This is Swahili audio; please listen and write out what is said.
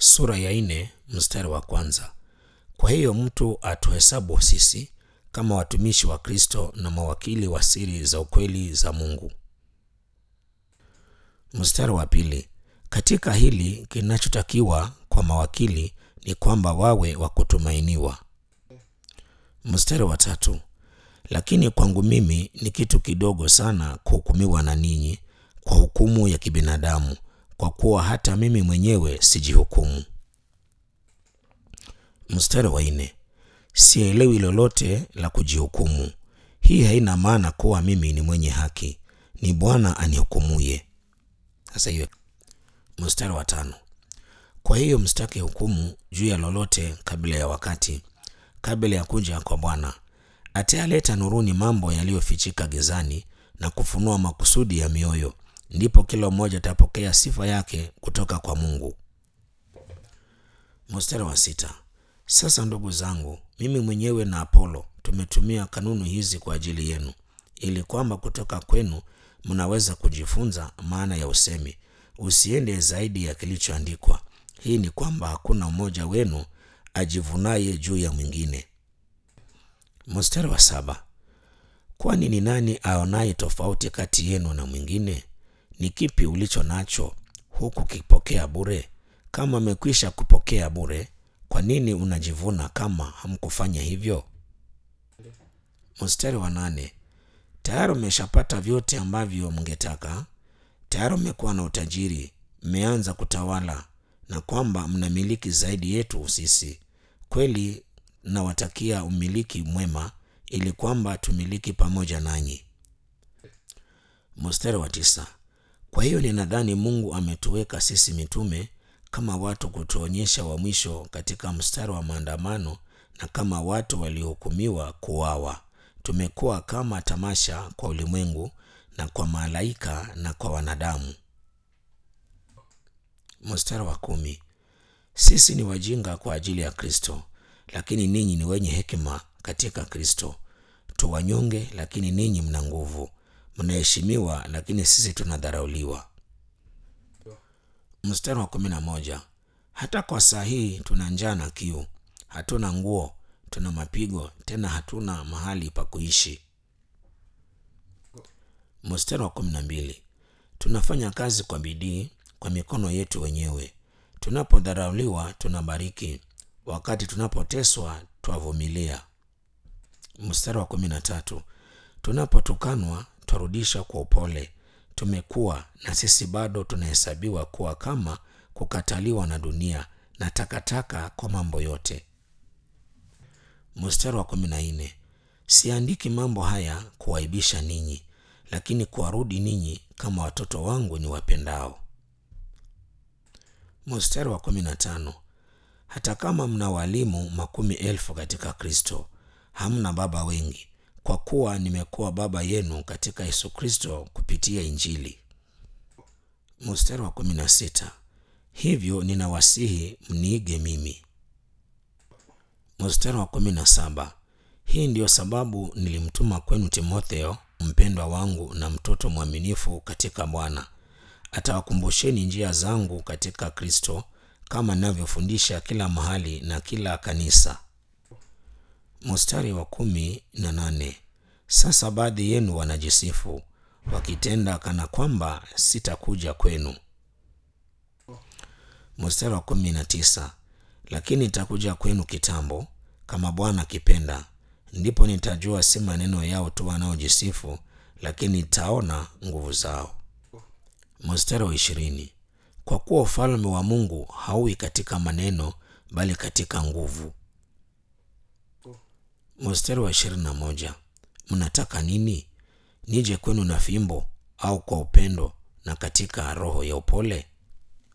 sura ya nne mstari wa kwanza. Kwa hiyo mtu atuhesabu sisi kama watumishi wa Kristo na mawakili wa siri za ukweli za Mungu. Mstari wa pili. Katika hili kinachotakiwa kwa mawakili ni kwamba wawe wa kutumainiwa. Mstari wa tatu. Lakini kwangu mimi ni kitu kidogo sana kuhukumiwa na ninyi kwa hukumu ya kibinadamu, kwa kuwa hata mimi mwenyewe sijihukumu. Mstari wa nne. Sielewi lolote la kujihukumu. Hii haina maana kuwa mimi ni mwenye haki, ni Bwana anihukumuye. Sasa hiyo. Mstari wa tano. Kwa hiyo msitake hukumu juu ya lolote kabla ya wakati, kabla ya kuja kwa Bwana atayaleta nuruni mambo yaliyofichika gizani na kufunua makusudi ya mioyo. Ndipo kila mmoja atapokea sifa yake kutoka kwa Mungu. Mstari wa sita. Sasa ndugu zangu, mimi mwenyewe na Apolo tumetumia kanuni hizi kwa ajili yenu, ili kwamba kutoka kwenu mnaweza kujifunza maana ya usemi, usiende zaidi ya kilichoandikwa. Hii ni kwamba hakuna mmoja wenu ajivunaye juu ya mwingine. Mstari wa saba. Kwani ni nani aonaye tofauti kati yenu na mwingine? Ni kipi ulicho nacho huku kipokea bure? Kama amekwisha kupokea bure, kwa nini unajivuna kama hamkufanya hivyo? Mstari wa nane. Tayari umeshapata vyote ambavyo mngetaka, tayari mmekuwa na utajiri, mmeanza kutawala, na kwamba mnamiliki zaidi yetu sisi. Kweli nawatakia umiliki mwema, ili kwamba tumiliki pamoja nanyi. Mstari wa tisa. Kwa hiyo ninadhani Mungu ametuweka sisi mitume kama watu kutuonyesha wa mwisho katika mstari wa maandamano, na kama watu waliohukumiwa kuuawa. Tumekuwa kama tamasha kwa ulimwengu na kwa malaika na kwa wanadamu. Mstari wa kumi. Sisi ni wajinga kwa ajili ya Kristo, lakini ninyi ni wenye hekima katika Kristo. Tu wanyonge, lakini ninyi mna nguvu. Mnaheshimiwa, lakini sisi tunadharauliwa. Mstari wa kumi na moja. Hata kwa saa hii tuna njaa na kiu, hatuna nguo, tuna mapigo, tena hatuna mahali pa kuishi. Mstari wa kumi na mbili. Tunafanya kazi kwa bidii kwa mikono yetu wenyewe. Tunapodharauliwa tunabariki, wakati tunapoteswa twavumilia. Mstari wa kumi na tatu. Tunapotukanwa twarudisha kwa upole. Tumekuwa na sisi bado tunahesabiwa kuwa kama kukataliwa na dunia na takataka kwa mambo yote. Mstari wa kumi na nne. Siandiki mambo haya kuwaibisha ninyi, lakini kuwarudi ninyi kama watoto wangu ni wapendao. Mstari wa kumi na tano. Hata kama mna walimu makumi elfu katika Kristo, hamna baba wengi, kwa kuwa nimekuwa baba yenu katika Yesu Kristo kupitia Injili. Mstari wa kumi na sita. Hivyo ninawasihi mniige mimi. Mstari wa kumi na saba. Hii ndiyo sababu nilimtuma kwenu Timotheo, mpendwa wangu na mtoto mwaminifu katika Bwana. Atawakumbusheni njia zangu katika Kristo, kama ninavyofundisha kila mahali na kila kanisa. Mstari wa kumi na nane. Sasa baadhi yenu wanajisifu wakitenda kana kwamba sitakuja kwenu. Mstari wa kumi na tisa. Lakini nitakuja kwenu kitambo, kama Bwana akipenda, ndipo nitajua si maneno yao tu wanaojisifu, lakini nitaona nguvu zao. Mstari wa ishirini. Kwa kuwa ufalme wa Mungu hauwi katika maneno, bali katika nguvu. Mstari wa ishirini na moja. Mnataka nini? Nije kwenu na fimbo au kwa upendo na katika roho ya upole?